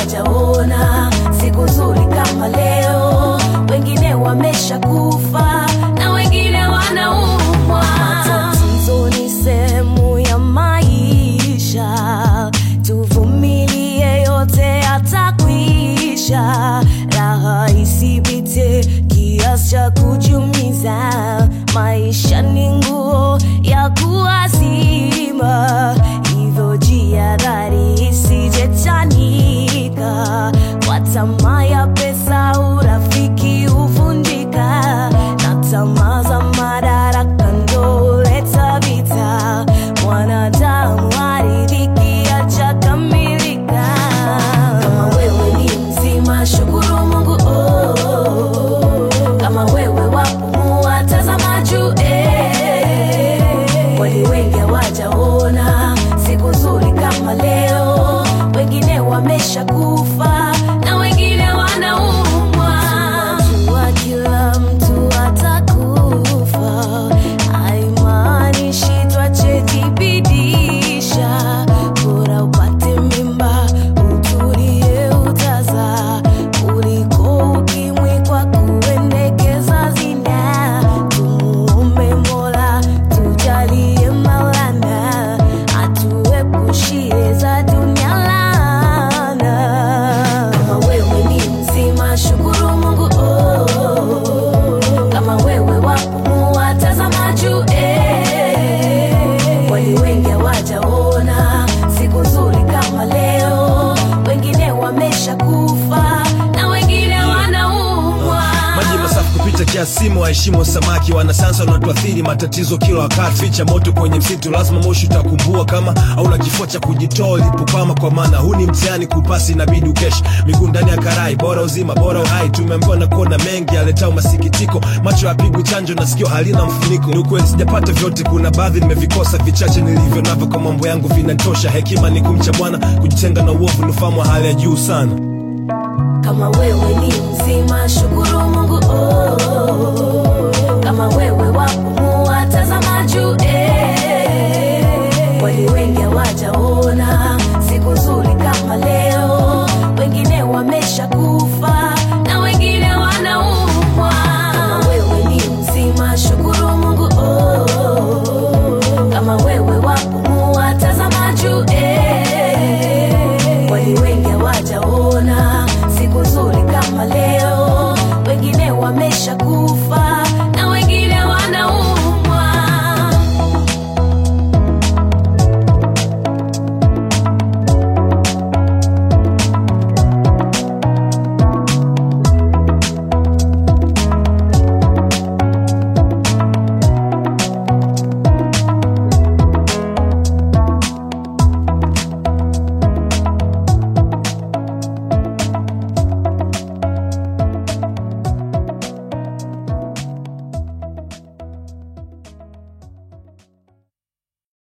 hawajaona siku nzuri kama leo, wengine wamesha kufa na wengine wanaumwa. Matatizo ni sehemu ya maisha, tuvumilie, yote yatakwisha. Raha isipite kiasi cha kujumiza, maisha ni nguo ya kuazima, hivyo jihadhari isijechanika kwa tamaa ya pesa, urafiki huvunjika na tamaa za madaraka ndo huleta vita. Mwanadamu haridhiki hajakamilika. Kama wewe ni mzima, shukuru Mungu oh, oh, oh. Kama wewe wapumua, tazama juu eh. Kwani wengi hawajaona siku nzuri kama leo, wengine wamesha kufa na wengine wanaumwa. Jua kila mtu atakufa, haimaanishi twachejibidisha. Bora upate mimba utulie utazaa, kuliko ukimwi kwa kuendekeza zina. Tumuombe Mola tujalie Maulana atuepushie za dunia laana. Kama wewe ni mzima, shukuru Mungu oh, oh, oh. Kama wewe wapumua, tazama juu eh. Kwani wengi hawajaona siku nzuri kama leo, wengine wamesha kufa na wengine wanaumwa. maji masafi kupita kiasi, waheshimu samaki. Wanasayansi wanatuathiri matatizo kila wakati, ficha moto kwenye msitu, lazima moshi utakumbua kama hauna kifua cha kujitoa ulipokwama, kwa maana huu ni mtihani, kupasi inabidi ukeshi miguu ndani ya karai, bora uzima bora uhai. Tumeambiwa na kuona mengi yaletao masikitiko, macho yapigwi chanjo na sikio halina mfuniko. Ni ukweli sijapata vyote, kuna baadhi nimevikosa, vichache nilivyo navyo kwa mambo yangu vinatosha. Hekima ni kumcha Bwana, kujitenga na uovu, ni ufahamu wa hali ya juu sana. Kama wewe ni mzima, shukuru Mungu oh, oh, oh. Kama wewe wapumua, tazama juu eh.